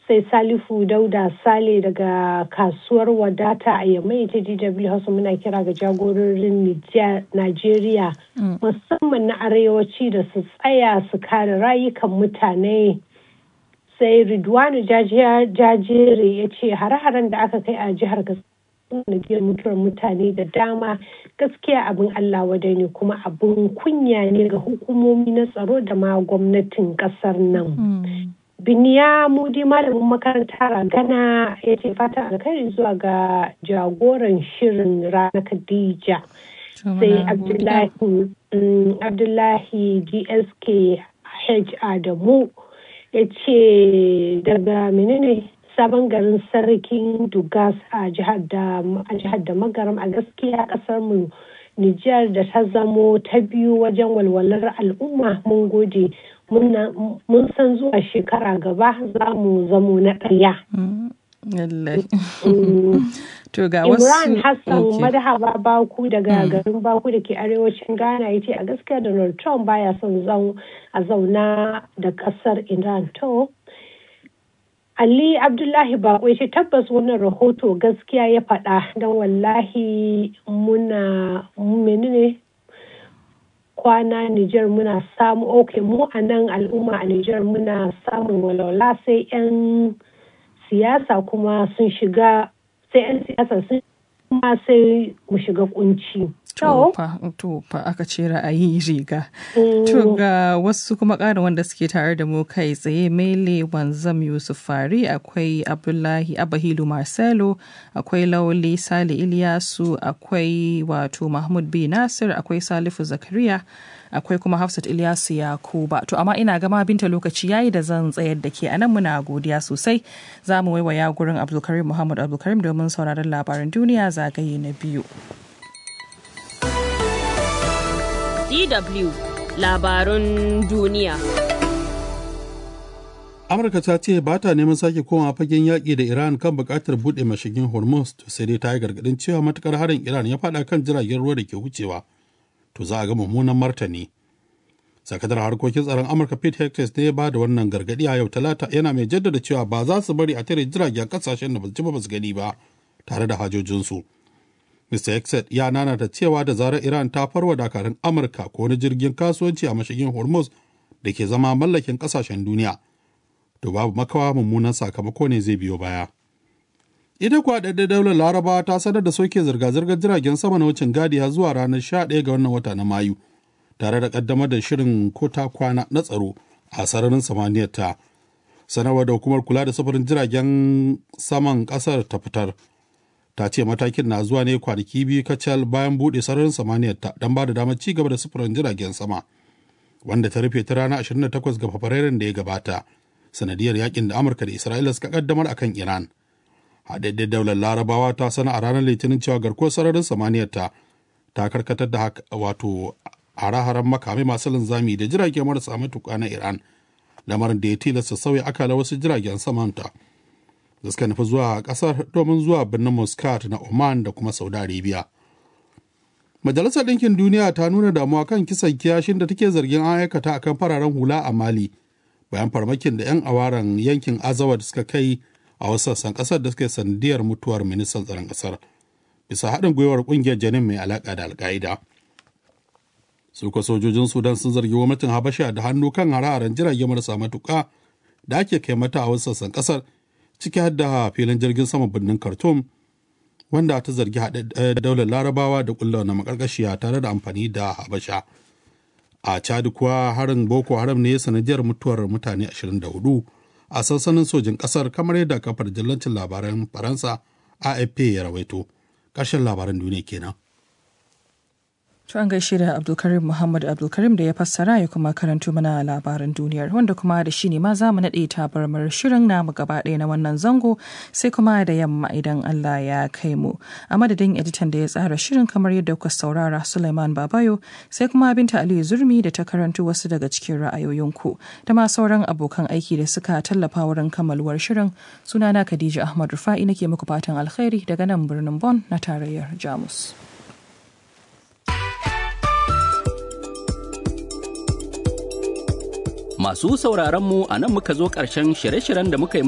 sai salifu dauda sale daga kasuwar wadata a yamai ta dw hausa muna kira ga jagororin najeriya musamman na arewaci da su tsaya su kare rayukan mutane sai ridwanu jajere ya ce hare-haren da aka kai a jihar sanadiyar mutuwar mutane da dama gaskiya abin allah wadai ne kuma abin kunya ne ga hukumomi na tsaro da ma gwamnatin kasar nan biniya mudi malamin makaranta ragana ya ce fata alkhairi zuwa ga jagoran shirin rana khadija sai abdullahi gsk h adamu ya ce daga menene sabon garin sarkin dugas a jihar da magaram a gaskiya kasar mu Nijar da ta zamo ta biyu wajen walwalar al'umma mun gode mun san zuwa shekara gaba za mu zamo na ɗaya. To ga wasu Imran Hassan madahaba Baku daga garin Baku da ke arewacin Ghana ya ce a gaskiya Donald Trump baya son a zauna da kasar Iran to. Ali Abdullahi Bako ya ce tabbas wannan rahoto gaskiya ya faɗa don wallahi muna menene kwana Nijar muna samu ok mu a nan al'umma a Nijar muna samun walwala sai 'yan siyasa kuma sun shiga sai 'yan siyasa sun kuma sai mu shiga kunci. Tofa aka ce ra'ayi riga. To ga wasu kuma ƙarin wanda suke tare da mu kai tsaye mele wanzam Yusuf Fari akwai Abdullahi Abahilu Marcelo akwai Lauli Sale Iliyasu akwai wato Mahmud B Nasir akwai Salifu Zakariya akwai kuma Hafsat Ilyasu Yakuba. To amma ina gama binta lokaci yayi da zan tsayar da ke anan muna godiya sosai. Za mu waiwaya gurin Abdulkarim Muhammad Abdulkarim domin sauraron labaran duniya zagaye na biyu. DW labarun duniya. Amurka ta ce ba ta neman sake koma fagen yaƙi da Iran kan buƙatar buɗe mashigin Hormuz sai dai ta yi gargaɗin cewa matukar harin Iran ya faɗa kan jiragen ruwa da ke wucewa to za a ga mummunan martani. Sakadar harkokin tsaron Amurka Pete Hexas ne ya ba da wannan gargaɗi a yau talata yana mai jaddada cewa ba za su bari a tare jiragen ƙasashen da ba su ji ba su gani ba tare da hajojinsu. Mr. Hexet ya nanata cewa da zarar Iran ta farwa dakarun Amurka ko wani jirgin kasuwanci a mashigin Hormuz da ke zama mallakin kasashen duniya, to babu makawa mummunan sakamako ne zai biyo baya. Ita kuwa ɗaɗɗe daular Laraba ta sanar da soke zirga-zirgar jiragen sama na wucin gadi har zuwa ranar 11 ga wannan wata na Mayu, tare da ƙaddamar da shirin kota kwana na tsaro a sararin samaniyar ta. Sanarwar da hukumar kula da sufurin jiragen saman ƙasar ta fitar. ta ce matakin na zuwa ne kwanaki biyu kacal bayan buɗe sararin samaniyar ta don ba da damar ci gaba da sufurin jiragen sama wanda ta rufe ta ranar 28 ga fabrairun da ya gabata sanadiyar yakin da amurka da isra'ila suka kaddamar akan iran haɗaɗɗen daular larabawa ta sana a ranar litinin cewa garkuwar sararin samaniyar ta ta karkatar da wato hare-haren makamai masu linzami da jirage marasa matuƙa na iran lamarin da ya tilasta sauya akala wasu jiragen samanta. da suka nufi zuwa kasar domin zuwa birnin muscat na oman da kuma saudi arabia majalisar ɗinkin duniya ta nuna damuwa kan kisan kiyashin da take zargin an aikata akan fararen hula a mali bayan farmakin da 'yan awaran yankin azawa da suka kai a wasu sassan kasar da suka yi sanadiyar mutuwar ministan tsaron kasar bisa haɗin gwiwar ƙungiyar janin mai alaƙa da alƙa'ida suka sojojin sudan sun zargi gwamnatin habasha da hannu kan hare-haren jirage marasa matuƙa da ake kai mata a wasu sassan kasar ciki har da filin jirgin sama birnin khartoum wanda ta zargi haɗe daular larabawa da ƙulla na makarkashiya tare da amfani da habasha a chad kuwa harin boko haram ne sanadiyar mutuwar mutane 24 a sansanin sojin ƙasar kamar yadda kafar jallancin labaran faransa afp ya rawaito ƙarshen labaran duniya kenan To an gaishe da Abdulkarim Muhammad Abdulkarim da ya fassara ya kuma karanto mana labaran duniyar wanda kuma da shi ne ma za mu naɗe tabarmar shirin namu gaba ɗaya na wannan zango sai kuma da yamma idan Allah ya kai mu. A madadin editan da ya tsara shirin kamar yadda kuka saurara Suleiman Babayo sai kuma Binta Aliyu Zurmi da ta karanto wasu daga cikin ra'ayoyinku da ma sauran abokan aiki da suka tallafa wurin kammaluwar shirin sunana Khadija Ahmad Rufa'i nake muku fatan alkhairi daga nan birnin Bon na tarayyar Jamus. Masu sauraron mu a nan muka zo ƙarshen shirye-shiryen da muka yi